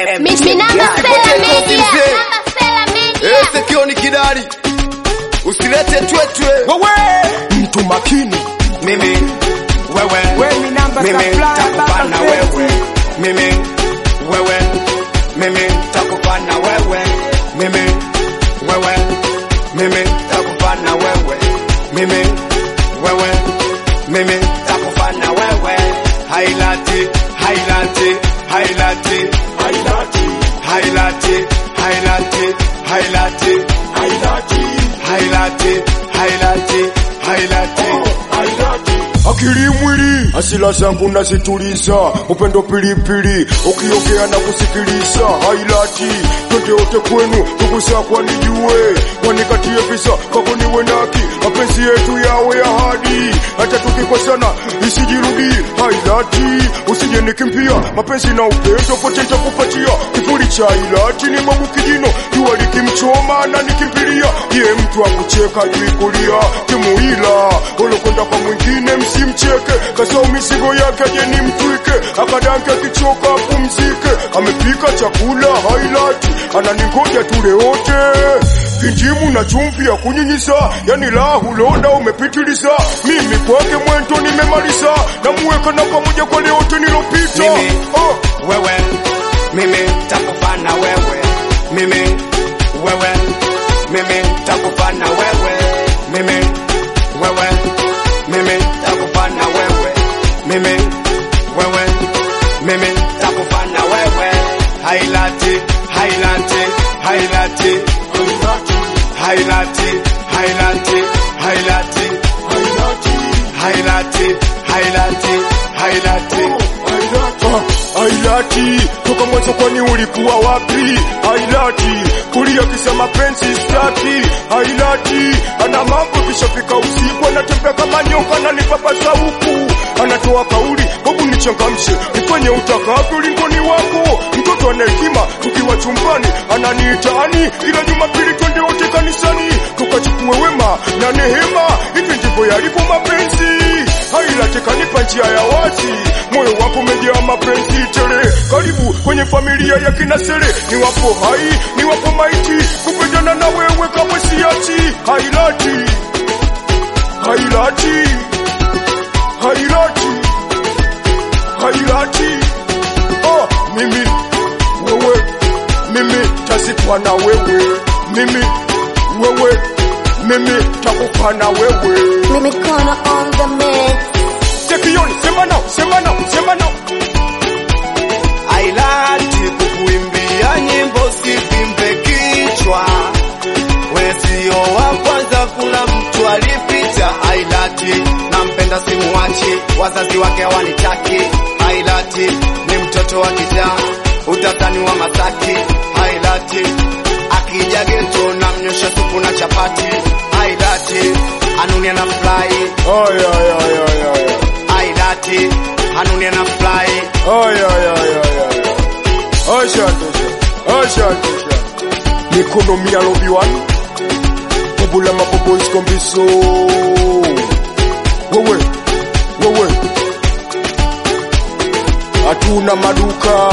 Minamba Stella Media. Minamba Stella Media. Sekioni kidari, usilete twetwe. Wewe mtu makini, Mimi wewe, wewe ni namba mimi supply takufana baba wewe, mimi wewe, mimi takufana wewe, mimi wewe, mimi takufana wewe, mimi wewe, mimi takufana wewe. Hailati, hailati, hailati, hailati, hailati, hailati, hailati, hailati, hailati, hailati, hailati. akili mwili, asila zangu nazituliza, upendo pilipili, ukiongea na kusikiliza, hailati twende wote kwenu, ndugu zako wanijue, wanikatie visa kako niwe naki, mapenzi yetu yawe ahadi, hata tukikosana isijirudi, hailati usije nikimbia, mapenzi na upendo pote nitakupatia, kivuli cha hailati ni babu kijino, jua likimchoma na nikimbilia, ye mtu akucheka juu kulia, timuila olokwenda kwa mwingine msimcheke, kasau mizigo yake aje ni mtwike, akadanke akichoka apumzike, amepika chakula hailati, ananingoja tule wote kinjimu na chumvi ya kunyinyiza, yani lahu loda umepitiliza, mimi kwake mwento nimemaliza, namuweka na pamoja kwa leote nilopita Mimi. oh. wewe mimi takufana wewe mimi wewe mimi takufana wewe mimi wewe mimi takufana wewe mimi wewe mimi takufana wewe hailati hailati hailati hailati hailati hailati hailati hailati hailati Ah, Ailati, toka mwanzo kwani ulikuwa wapi? Ailati, kulia kisa mapenzi staki. Ailati, ana mambo kishafika usiku, anatembea kama nyoka na nipapasa huku, anatoa kauli, hebu nichangamshe, nifanye utakavyo, lingoni wako. Mtoto ana hekima, tukiwa chumbani ananiitaani, kila Jumapili twende wote kanisani, tukachukue wema na nehema. Hivi ndivyo yalivyo mapenzi hailati kanipa njia ya wazi, moyo wako umejaa mapenzi tele. Karibu kwenye familia ya kinasele, ni wapo hai, ni wapo maiti, kupendana na wewe kamwe siachi. Hailati, hailati, hailati, hailati. Oh, mimi wewe, mimi tazikwa na wewe, mimi wewe, mimi takufa na wewe. Mimi Kono on the mix. Sekioni, sema nao, sema nao, sema nao. Ailati kukuimbia nyimbo sivimbe kichwa, we sio wa kwanza, kuna mtu alipita. Ailati nampenda simuachi, wazazi wake hawanitaki. Ailati ni mtoto wa kijaa, utatani wa Masaki. Ailati akija geto na mnyosha supu na chapati. Ailati anunia na fly. Ay, ay, ay, ay, ay, ay. Ailati anunia na fly. Ay, ay, ay, ay, ay, ay. Asante, asante, asante, asante. Mikono mia lobi one. Bubula mabobo iskombiso. Wewe, wewe. Hatuna maduka.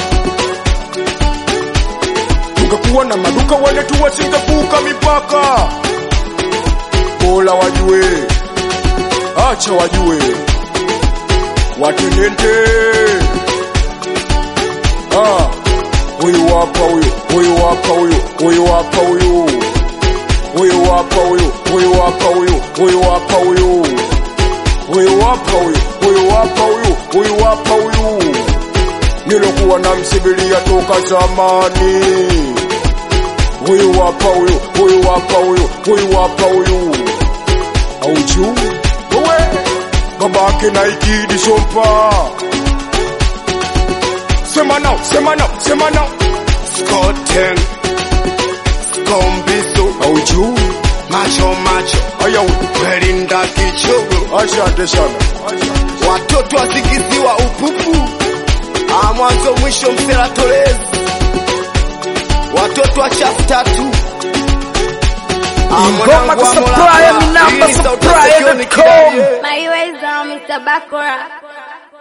Tungekuwa na maduka wale tu wasingevuka mipaka. Bora wajue, acha wajue, watenende. Ah, huyu hapa huyu, huyu hapa huyu, huyu hapa huyu, huyu hapa huyu, huyu hapa huyu, huyu hapa huyu, huyu hapa huyu, huyu hapa huyu, huyu hapa huyu, nilokuwa namsibilia toka zamani. Huyu hapa huyu, huyu hapa huyu, huyu hapa huyu, aujuu wewe babake na ikidi sompa Sema nao, sema nao, sema nao. Skoten Skombisu Aujuu macho macho aya Welinda kichogo asante sana. watoto wazigiziwa upupu Ah, mwanzo mwisho msela tolezi watoto wa chafu tatu Ah, Ingoma mwanangu wa kusupply, Mola. mi namba Hii ni sauti ya supply, Sekioni dot com. Kidali. My ways are Mr. Bakora.